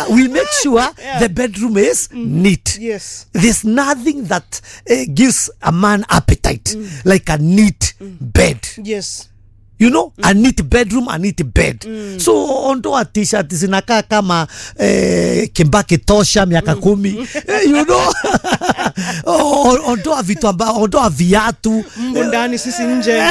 we make sure the bedroom is neat Yes. there's nothing that uh, gives a man appetite like a neat bed Yes. you know a neat bedroom a neat bed so ondoa t-shirt zinakaa kama eh, kimbaki tosha miaka kumi eh, you know O- ondoa vitu ambao ondoa viatu Mbo ndani sisi nje.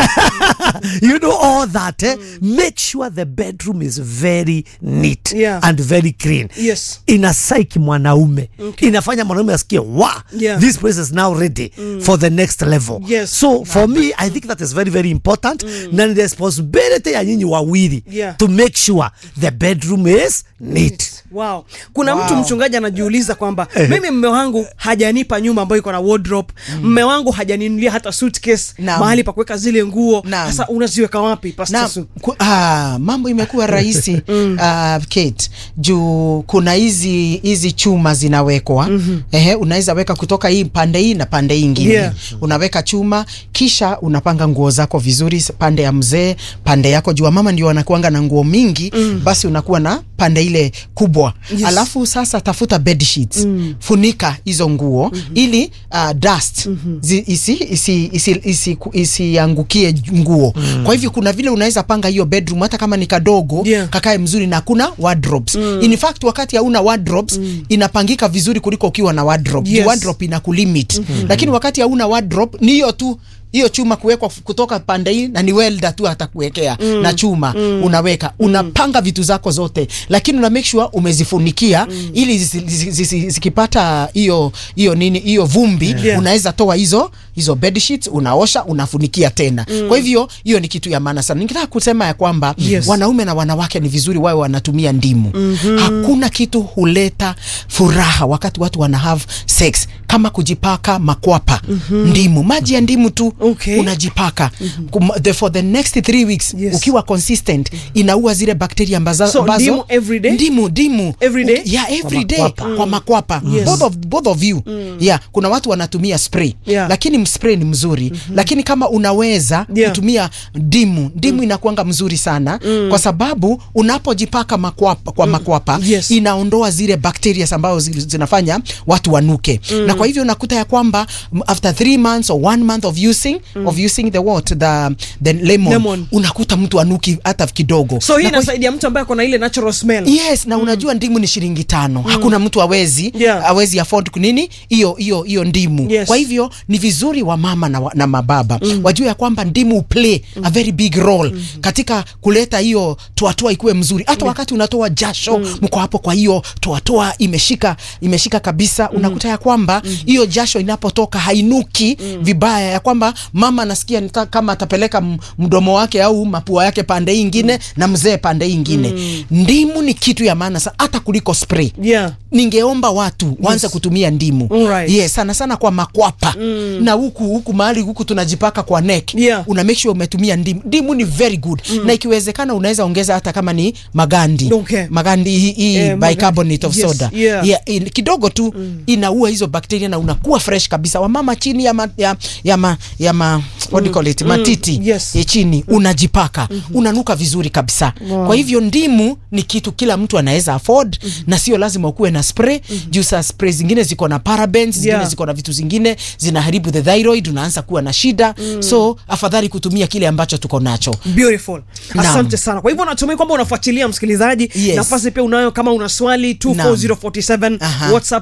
you know all that eh? make sure the bedroom is very neat Yeah. and very clean Yes. inasaiki mwanaume inafanya mwanaume asikie wa Yeah. this place is now ready for the next level Yes. so for me i think that is very very important na ni responsibility ya nyinyi wawili Yeah. to make sure the bedroom is neat Wow. Kuna Wow. mtu mchungaji anajiuliza kwamba mimi mme wangu hajanipa nyumba ambayo iko na wardrobe. Mme wangu hajaninunulia hata suitcase Naam. mahali pa kuweka zile nguo. Naam. Sasa unaziweka wapi Pastor na Su? ku, ah, mambo imekuwa rahisi uh, Kate juu kuna hizi hizi chuma zinawekwa ehe, unaweza weka kutoka hii pande hii na pande hii ingine Yeah. unaweka chuma kisha unapanga nguo zako vizuri pande ya mzee pande yako juu mama ndio wanakuanga na nguo mingi basi unakuwa na pande ile kubwa Yes. alafu sasa tafuta bed sheets funika hizo nguo ili uh, dust zi, isi, isi, isi, isi, isiangukie nguo kwa hivyo kuna vile unaweza panga hiyo bedroom hata kama ni kadogo Yeah. kakae mzuri na kuna wardrobes in fact wakati hauna wardrobes inapangika vizuri kuliko ukiwa na wardrobe Yes. Juu wardrobe ina kulimit lakini wakati hauna wardrobe ni hiyo tu hiyo chuma kuwekwa f- kutoka pande hii na ni welder tu atakuwekea na chuma unaweka unapanga vitu zako zote lakini una make sure umezifunikia ili zisi- zisi- zisi- zikipata hiyo hiyo nini hiyo vumbi Yeah. unaweza toa hizo hizo bed sheets unaosha unafunikia tena kwa hivyo hiyo ni kitu ya maana sana ningetaka kusema ya kwamba Yes. wanaume na wanawake ni vizuri wawe wanatumia ndimu hakuna kitu huleta furaha wakati watu wana have sex kama kujipaka makwapa ndimu maji ya ndimu tu Okay. unajipaka Kum- the, for the next three weeks Yes. ukiwa consistent inaua zile bakteria ambazo, So, ambazo ndimu every day? ndimu ndimu Every day? yeah, every day makwapa. kwa makwapa Yes. both, of, both of you yeah kuna watu wanatumia spray Yeah. lakini spray ni mzuri lakini kama unaweza Yeah. kutumia ndimu ndimu inakuanga mzuri sana kwa sababu unapojipaka makwapa, kwa makwapa Yes. inaondoa zile bacteria ambazo zi- zinafanya watu wanuke na kwa hivyo unakuta ya kwamba m- after three months or one month of using of using the what the, the lemon, Lemon. unakuta mtu anuki hata kidogo So hii Na kwa inasaidia mtu ambaye ako na ile natural smell. yes na unajua ndimu ni shilingi tano hakuna mtu awezi Yeah. awezi afford kunini hiyo hiyo hiyo ndimu Yes. kwa hivyo ni vizuri wa mama na, wa, na mababa wajue ya kwamba ndimu play a very big role katika kuleta hiyo toatoa ikuwe mzuri hata wakati unatoa jasho mko hapo kwa hiyo toatoa imeshika imeshika kabisa unakuta ya kwamba hiyo jasho inapotoka hainuki vibaya ya kwamba mama anasikia nika- kama atapeleka m- mdomo wake au mapua yake pande hii ingine na mzee pande hii ingine ndimu ni kitu ya maana sana hata kuliko spray Yeah. ningeomba watu waanze Yes. kutumia ndimu Alright. yes, sana sana kwa makwapa na huku huku mahali huku tunajipaka kwa neck Yeah. una make sure umetumia ndimu ndimu ni very good na ikiwezekana unaweza ongeza hata kama ni magandi Okay. magandi hii hii Eh, magandi. bicarbonate of Yes, soda yeah. Yeah, in, kidogo tu inaua hizo bakteria na unakuwa fresh kabisa wamama chini ya ma, ya, ya ma, ya ma, what do you call it matiti Yes. ya chini unajipaka unanuka vizuri kabisa kwa hivyo ndimu ni kitu kila mtu anaweza afford na sio lazima ukuwe na spray juu saa spray zingine ziko na parabens zingine Yeah. ziko na vitu zingine zinaharibu the thyroid unaanza kuwa na shida so afadhali kutumia kile ambacho tuko nacho Beautiful. Naam. Asante sana. Kwa hivyo natumai kwamba unafuatilia msikilizaji. Yes. Nafasi pia unayo kama una swali 24047 Aha. WhatsApp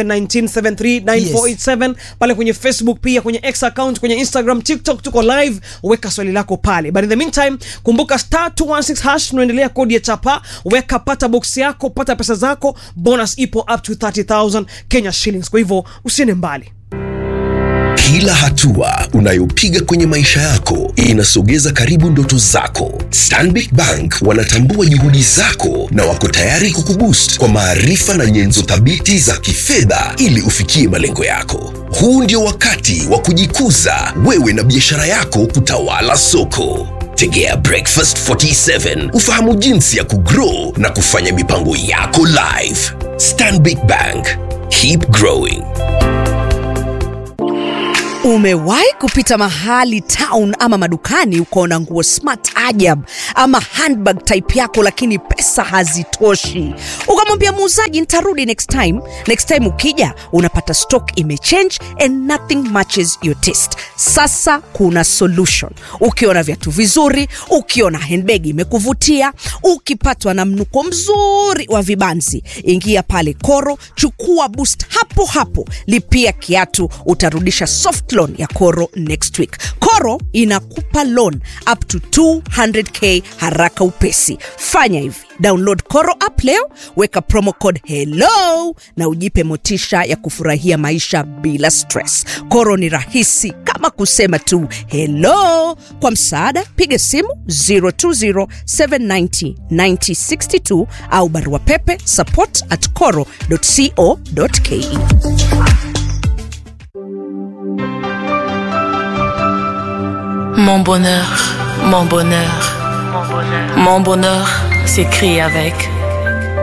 0719739487 pale kwenye Facebook pia kwenye X account kwenye Instagram, TikTok tuko live, weka swali lako pale. But in the meantime, kumbuka star 216 hash tunaendelea kodi ya chapa, weka pata box yako, pata pesa zako, bonus ipo up to 30000 Kenya shillings. Kwa hivyo usiende mbali. Kila hatua unayopiga kwenye maisha yako inasogeza karibu ndoto zako. Stanbic Bank wanatambua juhudi zako na wako tayari kukuboost kwa maarifa na nyenzo thabiti za kifedha ili ufikie malengo yako. Huu ndio wakati wa kujikuza wewe na biashara yako kutawala soko. Tegea Breakfast 47 ufahamu jinsi ya kugrow na kufanya mipango yako live. Stanbic Bank, keep growing. Umewahi kupita mahali town ama madukani ukaona nguo smart ajab ama handbag type yako, lakini pesa hazitoshi, ukamwambia muuzaji nitarudi next time. Next time ukija unapata stock imechange and nothing matches your taste. Sasa kuna solution. Ukiona viatu vizuri, ukiona handbag imekuvutia, ukipatwa na mnuko mzuri wa vibanzi, ingia pale Koro, chukua boost hapo hapo, lipia kiatu, utarudisha soft loan ya Koro next week. Koro inakupa loan up to 200k haraka upesi. Fanya hivi, download Koro app leo, weka promo code hello na ujipe motisha ya kufurahia maisha bila stress. Koro ni rahisi kama kusema tu hello. Kwa msaada, piga simu 020790962 au barua pepe support at coro.co.ke. Mon bonheur, mon bonheur, mon bonheur, s'écrit avec